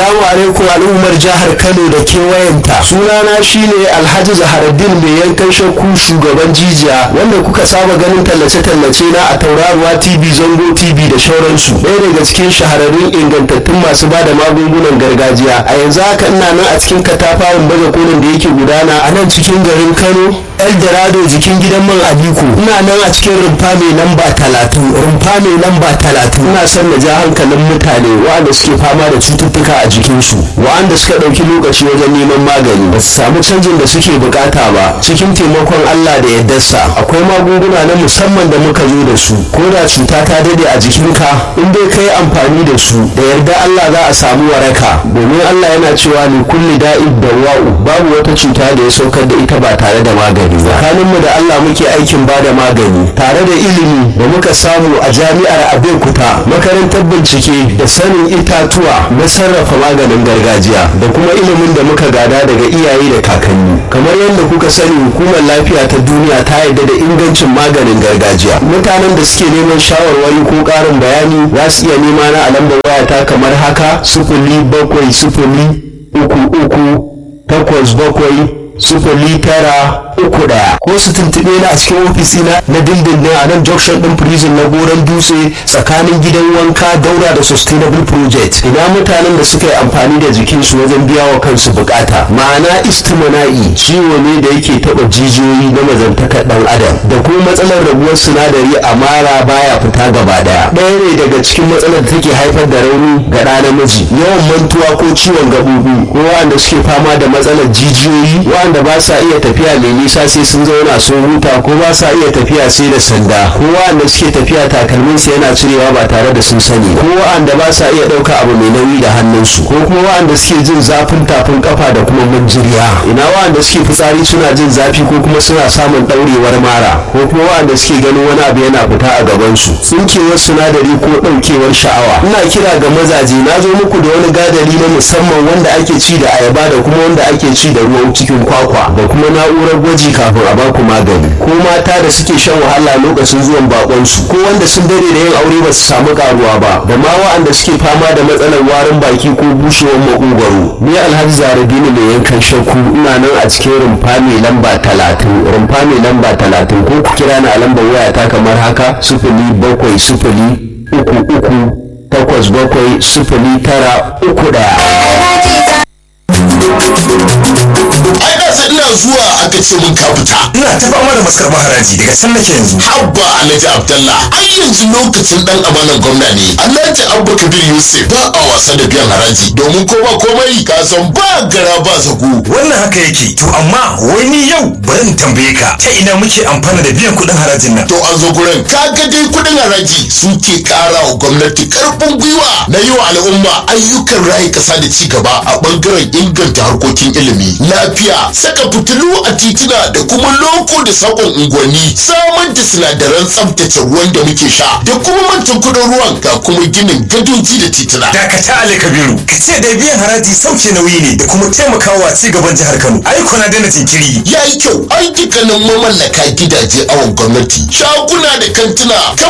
Assalamu alaikum al'ummar jihar Kano da kewayenta. Sunana shine Alhaji Zaharaddin mai yankan shakku shugaban jijiya wanda kuka saba ganin tallace-tallace na a tauraruwa TV Zango TV da shauransu. Ɗaya daga cikin shahararrun ingantattun masu ba da magungunan gargajiya. A yanzu haka ina nan a cikin katafaren baje kolin da yake gudana a nan cikin garin Kano. Eldorado jikin gidan man Aliko. Ina nan a cikin rumfa mai lamba talatin. Rumfa mai lamba talatin. Ina son na ja hankalin mutane waɗanda suke fama da cututtuka a jikinsu waɗanda suka ɗauki lokaci wajen neman magani ba su samu canjin da suke bukata ba cikin taimakon Allah da yardarsa akwai magunguna na musamman da muka zo da su ko da cuta ta dade a jikinka in dai ka yi amfani da su da yarda Allah za a samu waraka domin Allah yana cewa ni kulli da'id da wa'u babu wata cuta da ya saukar da ita ba tare da magani ba tsakaninmu da Allah muke aikin ba da magani tare da ilimi da muka samu a jami'ar Abeokuta makarantar bincike da sanin itatuwa na sarrafa maganin gargajiya da kuma ilimin da muka gada daga iyaye da kakanni kamar yadda kuka sani hukumar lafiya ta duniya ta yarda da ingancin maganin gargajiya mutanen da suke neman shawarwari ko ƙarin bayani za su iya nema na a lambar wayata kamar haka sifili bakwai sifili uku uku takwas bakwai sifili tara uku daya ko su tuntuɓe ni a cikin ofisina na dindindin a nan junction din prison na goron dutse tsakanin gidan wanka daura da sustainable project ina mutanen da suka yi amfani da jikinsu wajen biya wa kansu bukata ma'ana istimana'i ciwo ne da yake taɓa jijiyoyi na mazantakar ɗan adam da kuma matsalar rabuwar sinadari a mara baya fita gaba daya ɗaya ne daga cikin matsalar da take haifar da rauni ga ɗa namiji yawan mantuwa ko ciwon gaɓoɓi ko waɗanda suke fama da matsalar jijiyoyi waɗanda ba sa iya tafiya mai nisa sai sun zauna sun huta ko ba sa iya tafiya sai da sanda ko waɗanda suke tafiya takalmin su yana cirewa ba tare da sun sani ko waɗanda ba sa iya ɗauka abu mai nauyi da hannunsu ko kuma waɗanda suke jin zafin tafin kafa da kuma manjiriya ina waɗanda suke fitsari suna jin zafi ko kuma suna samun ɗaurewar mara ko kuma waɗanda suke ganin wani abu yana fita a gabansu tsinkewar sinadari ko ɗaukewar sha'awa ina kira ga mazaje na zo muku da wani gadari na musamman wanda ake ci da ayaba da kuma wanda ake ci da ruwan cikin kwakwa da kuma na'urar gwaji kafin a baku magani ko mata da suke shan wahala lokacin zuwan bakonsu ko wanda sun dare da yin aure ba su samu karuwa ba da ma wa'anda suke fama da matsalar warin baki ko bushewar makogwaro ni alhaji zaradini mai yankan shakku ina nan a cikin rumfa mai lamba talatin rumfa mai lamba talatin ko ku kira ni a lambar wayata kamar haka sifili bakwai sifili uku uku takwas bakwai sifili tara uku ɗaya. ai da sai ina zuwa aka ce mun ka fita ina ta fama da maskar maharaji daga can nake yanzu habba alhaji abdallah ai yanzu lokacin dan amanan gwamna ne alhaji abba kabir yusuf ba a wasa da biyan haraji domin ko ba komai ka san ba gara ba zago wannan haka yake to amma wai ni yau bari in tambaye ka ta ina muke amfana da biyan kuɗin harajin nan to an zo gurin kaga dai kudin haraji suke kara wa gwamnati karfin gwiwa na yi wa al'umma ayyukan rayu kasa da ci gaba a bangaren inganta harkokin ilimi lafiya saka fitilu a titina da kuma loko da sakon unguwanni samar da sinadaran tsaftace ruwan da muke sha da kuma mantan kudin ruwan ga kuma ginin gadoji da titina dakata ali kabiru ka ce da biyan haraji sauke nauyi ne da kuma taimakawa ci gaban jihar kano ai kuna daina jinkiri ya yi kyau an dukkanin mamallaka gidaje awon gwamnati shaguna da kantuna